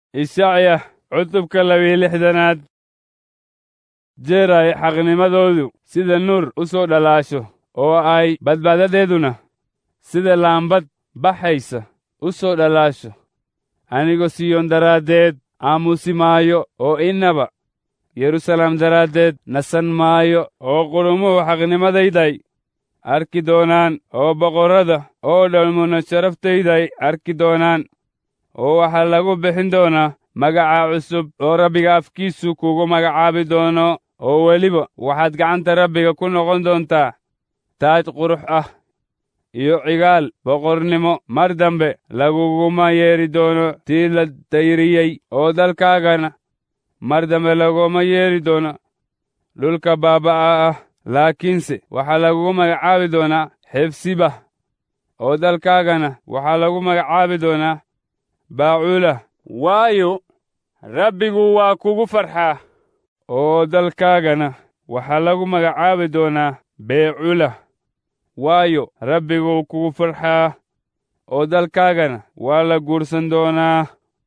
ishacya cutubka labiyo lixdanaad jeer ay xaqnimadoodu sida nuur u soo dhalaasho oo ay badbaadadeeduna sida laambad baxaysa u soo dhalaasho anigoo siyoon daraaddeed aamusi maayo oo innaba yeruusalaam daraaddeed nasan maayo oo qurumuhu xaqnimadayday arki doonaan oo boqorrada oo dhalmuna sharaftayday arki doonaan oo waxaa lagu bixin doonaa magaca cusub oo rabbiga afkiisu kugu magacaabi doono oo weliba waxaad gacanta rabbiga ku noqon doontaa taaj qurux ah iyo cigaal boqornimo mar dambe laguguma yeedhi doono tii la dayriyey oo dalkaagana mar dambe laguma yeedhi doono dhulka baaba'a ah laakiinse waxaa lagugu magacaabi doonaa xefsibah oo dalkaagana waxaa lagu magacaabi doonaa baacuulah waayo rabbigu waa kugu farxaa oo dalkaagana waxaa lagu magacaabi doonaa beeculah waayo rabbiguu kugu farxaa oo dalkaagana waa la guursan doonaa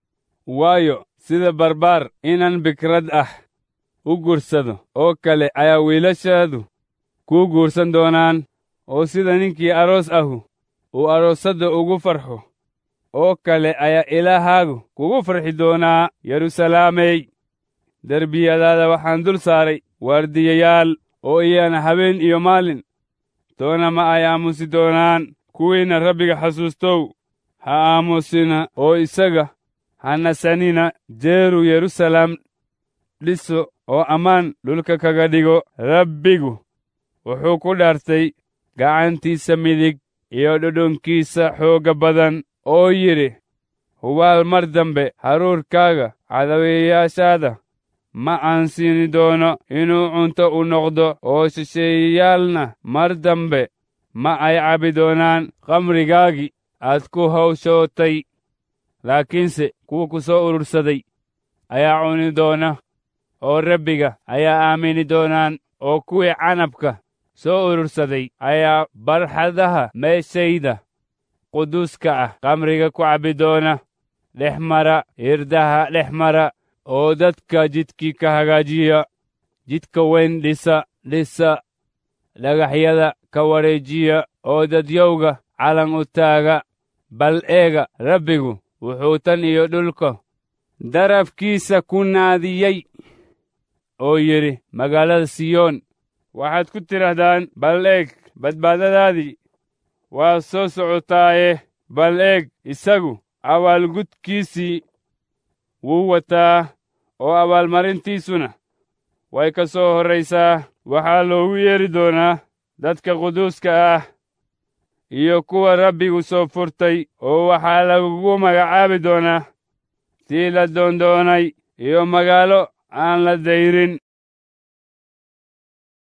waayo sida barbaar inan bikrad ah u guursado oo kale ayaa wiilashaadu kuu guursan doonaan oo sida ninkii aroos ahu uu aroosadda ugu farxo oo kale ayaa ilaahaagu kugu farxi doonaa yeruusalaamey derbiyadaada waxaan dul saaray waardiyayaal oo iyana habeen iyo maalin toona ma ay aamusi doonaan kuwiinna rabbiga xasuustow ha aamusina oo isaga ha nasanina jeeru yeruusalaam dhiso oo ammaan dhulka kaga dhigo rabbigu wuxuu ku dhaartay gacantiisa midig iyo dhudhunkiisa xoogga badan oo yidhi hubaal mar dambe haruurkaaga cadaweeyaashaada ma aan siini doono inuu cunto u noqdo oo shisheeyayaalna mar dambe ma ay cabbi doonaan khamrigaagii aad ku hawshootay laakiinse kuwa ku soo urursaday ayaa cuni doona oo rabbiga ayaa aamini doonaan oo kuwii canabka soo urursaday ayaa barxadaha meeshayda quduuska ah khamriga ku cabbi doona dhex mara hirdaha dhex mara oo dadka jidkii ka hagaajiya jidka weyn dhisa dhisa dhagaxyada ka wareejiya oo dadyowga calan u taaga bal eega rabbigu wuxuu tan iyo dhulka darabkiisa ku naadiyey oo yidhi magaalada siyoon waxaad ku tidhahdaan bal eeg badbaadadaadii waa soo socotaaye bal eeg isagu abaalgudkiisii wuu wataa oo abaalmarintiisuna way ka soo horraysaa waxaa loogu yeedhi doonaa dadka quduuska ah iyo kuwa rabbigu soo furtay oo waxaa lagugu magacaabi doonaa tii la doondoonay iyo magaalo aan la dayrin